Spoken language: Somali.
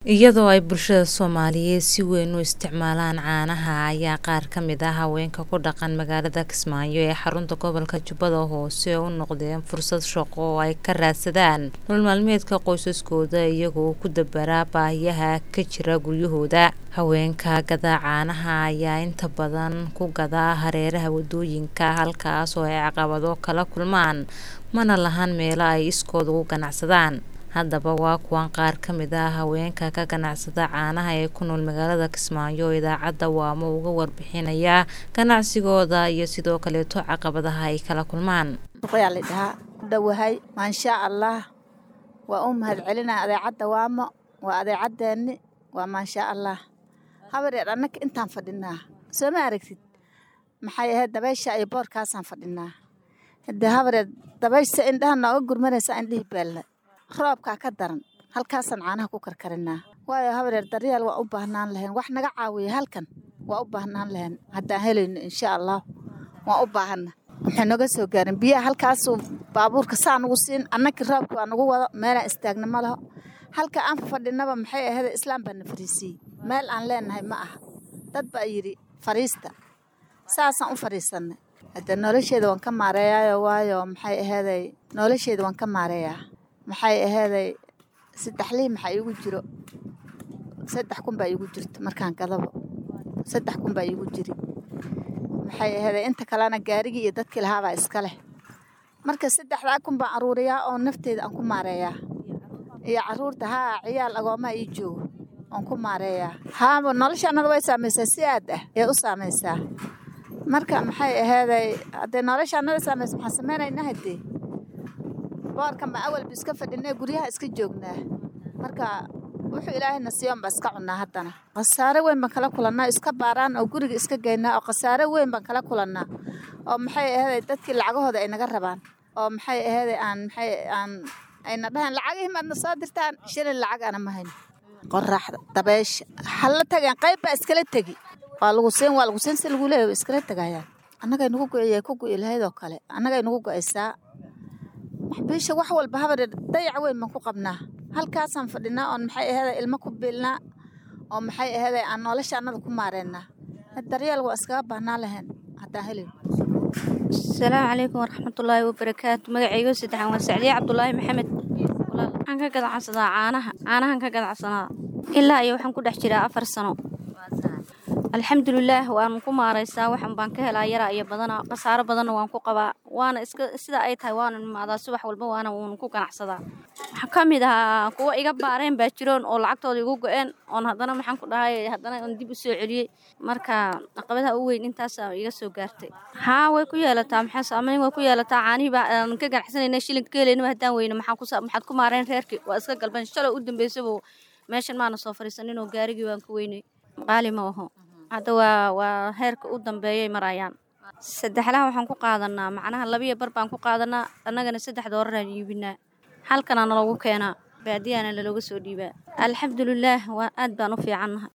iyadoo ay bulshada soomaaliyeed si weyn u isticmaalaan caanaha ayaa qaar ka mid ah haweenka ku dhaqan magaalada kismaayo ee xarunta gobolka jubbada hoose u noqdeen fursad shaqo oo ay ka raadsadaan nolol maalmeedka qoysaskooda iyagoo ku dabaraa baahiyaha ka jira guryahooda haweenka gadaa caanaha ayaa inta badan ku gadaa hareeraha wadooyinka halkaas oo ay caqabado kala kulmaan mana lahan meelo ay iskood ugu ganacsadaan haddaba waa kuwan qaar ka mid ah haweenka ka ganacsada caanaha ee ku nool magaalada kismaayo oo idaacadda waamo uga warbixinaya ganacsigooda iyo sidoo kaleeto caqabadaha ay kala kulmaan yaa la dhahaa dhawahay maashaa allah waa u mahad celinaa adeecadda waamo waa adeecadeenni waa maashaa allah habareer annaka intaan fadhinaa soo ma aragtid maxay ahayd dabaysha iyo boorkaasaan fadhinaa haddee habareer dabaysha indhaha nooga gurmanaysa indhihii baalla roobkaa ka daran halkaasaan caanaha ku karkarinaa waayo habareer daryeel waa u baahnaan lahayn wax naga caawiya halkan waa u baahnaan lahayn haddaan helayno insha allah waan u baahanna waxay noga soo gaarin biyaha halkaasuu baabuurka saa nugu siin annakii roobka waa nagu wado meelaan istaagna ma laho halka aan fadhinaba maxay ahayd islaam baa na fariisiiyey meel aan leenahay ma aha dad baa yidhi fariista saasaan u fadhiisannay haddee nolosheeda waan ka maareeyaayo waayo maxay aheeday nolosheeda waan ka maareeyaa maxay aheeday saddex lii maxaa iigu jiro saddex kun baa iigu jirta markaan gadabo saddex kun baa iigu jiri maxay aheeday inta kalena gaarigii iyo dadkii lahaabaa iska leh marka saddexdaa kun baan aruuriyaa oo nafteeda aan ku maareeyaa iyo caruurta haa ciyaal agoomaha ii joogo aan ku maareeyaa haaba nolosha annada way saamaysaa si aad ah ee u saamaysaa marka maxay aheeday haddee nolosha annada saamaysa maxaan samaynaynaa haddee boorkan baan awalba iska fadhinay guryaha iska joognaa marka wuxuu ilaahayna siiyoon baa iska cunnaa haddana khasaare weyn baan kala kulannaa iska baaraan oo guriga iska geynaa oo khasaare weyn baan kala kulannaa oo maxay aheeday dadkii lacagahooda ay naga rabaan oo maxay aheeday aan maxay aan ayna dhahayn lacagihii maadna soo dirtaan shilin lacag ana ma hayno qoraxda dabeesha halla tageen qayb baa iskala tegi waa lagu siin waa lagu siin si lagu leeyahay iskala tegayaan annagay nagu go'iyay ku go'i lahayd oo kale annagay nagu go'aysaa biisha wax walba habareer dayac weyn baan ku qabnaa halkaasaan fadhinaa oon maxay aheeday ilmo ku biilnaa oo maxay aheeday aan nolosha annada ku maareynaa daryeel waa iskaga baahnaan lahayn haddaan helin asalaamu calaykum waraxmatullaahi wabarakaatu magacaygo saddexaan waa sacdiye cabdulaahi maxamed waxaan ka gadacsadaa caanaha caanahan ka gadacsanaa ilaa iyo waxaan ku dhex jiraa afar sano alxamdulilaah waan ku maaraysaa waxan baan ka helaa yaraa iyo badana khasaaro badanna waan ku qabaa waana iska sida ay tahay waana imaadaa subax walba waana uun ku ganacsadaa waxaa ka mid ahaa kuwa iga baareen baa jiroon oo lacagtooda igu go-een oon haddana maxaan ku dhahay haddana oon dib u soo celiyey marka caqabadaha u weyn intaasa iga soo gaartay haa way ku yeelataa maxaa saameyn way ku yeelataa caanihii baa aan ka ganacsanayna shilinka ka helaynaba haddaan weyne maxaan ku maxaad ku maareen reerkii waa iska galban shalay u dambeysaba meeshan maana soo fariisanin oo gaarigii waan ku weynay qaali ma aho hadda waa waa heerka u dambeeyay marayaan saddexlaha waxaan ku qaadanaa macnaha labiyo bar baan ku qaadanaa annagana saddex dooraraan iibinaa halkana nalagu keenaa baadiyana lalooga soo dhiibaa alxamdulilaah waa aad baan u fiicannahay